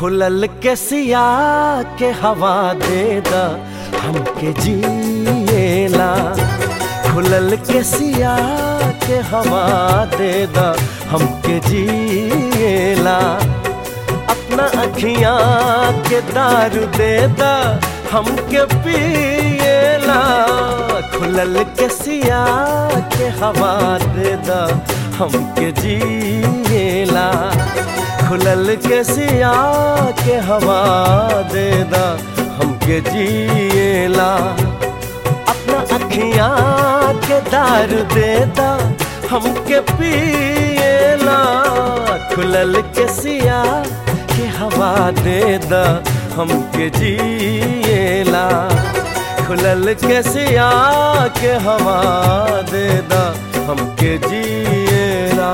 खुलल के सिया के हवा दे दा हमके जिएला खुलल के सिया के हवा दे दा हमके जिएला अपना अखियां के दारू दे दा हमके पिएला खुलल के सिया के हवा दे दा हमके जिएला खुलल के सिया के हवा दे दा हमके जिएला अपना अखियां के दारू दे दा हमके पिएला खुलल के सिया के हवा दे दा हमके जिएला खुलल के सिया के हवा दे दा हमके जिएला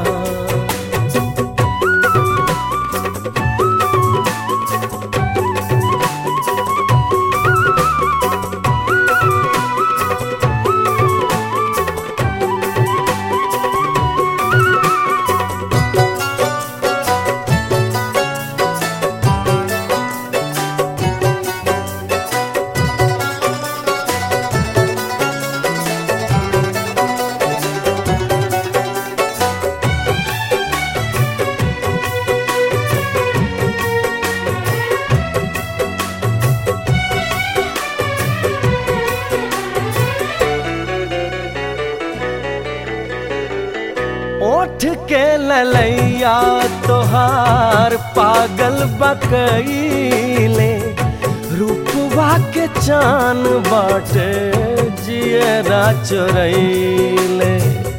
ओठ के ललैया तोहार पागल बकैले रूपवा के चान बाटे जियरा चोरैले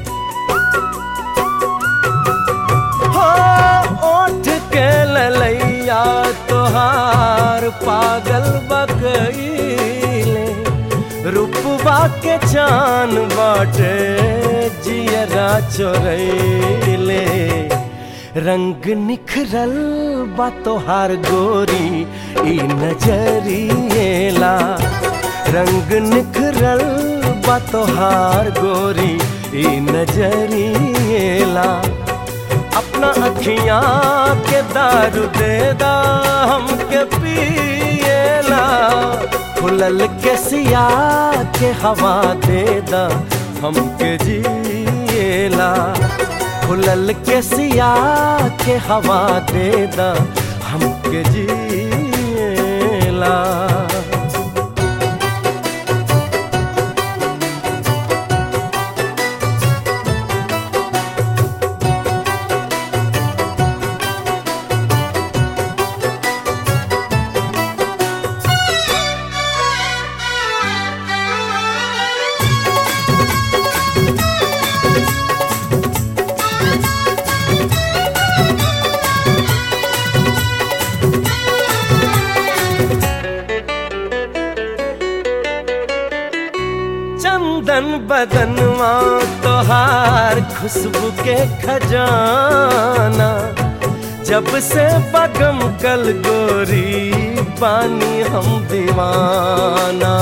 हो ओठ के ललैया तोहार पागल बकैले रूपवा के चान बाटे जियरा चोरैले रंग निखरल बा तोहार गोरी ई नजरिएला रंग निखरल बा तोहार गोरी ई नजरिएला अपना अखियां के दारू दे दा हमके पिएला खुलल के सिया के हवा दे दा हमके जिएला खुलल के सिया के हवा दे दा हमके जिएला चंदन बदनवा तोहार खुशबू के खजाना जब से बगम कल गोरी पानी हम दीवाना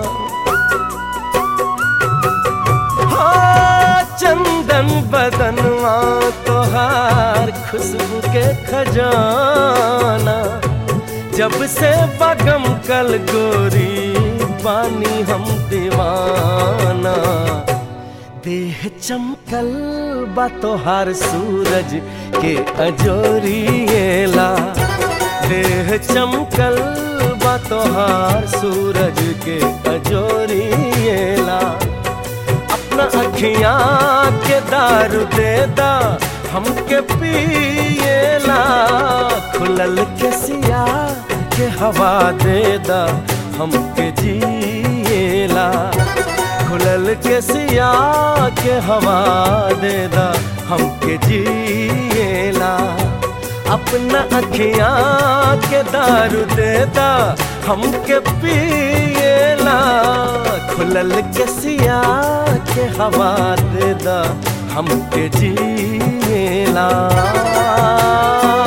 हाँ, चंदन बदनवा तोहार खुशबू के खजाना जब से बगम कल गोरी बानी हम दीवाना देह चमकल बा तोहार सूरज के अजोरिएला देह चमकल बा तोहार सूरज के अजोरिएला अपना अखियां के दारू दे दा हमके पिएला खुलल के सिया के हवा दे दा हमके जिएला खुलल के सिया के हवा दे दा हमके जिएला अपना अखियां के दारू दे दा हमके पिएला खुलल के सिया के हवा दे दा हमके जिएला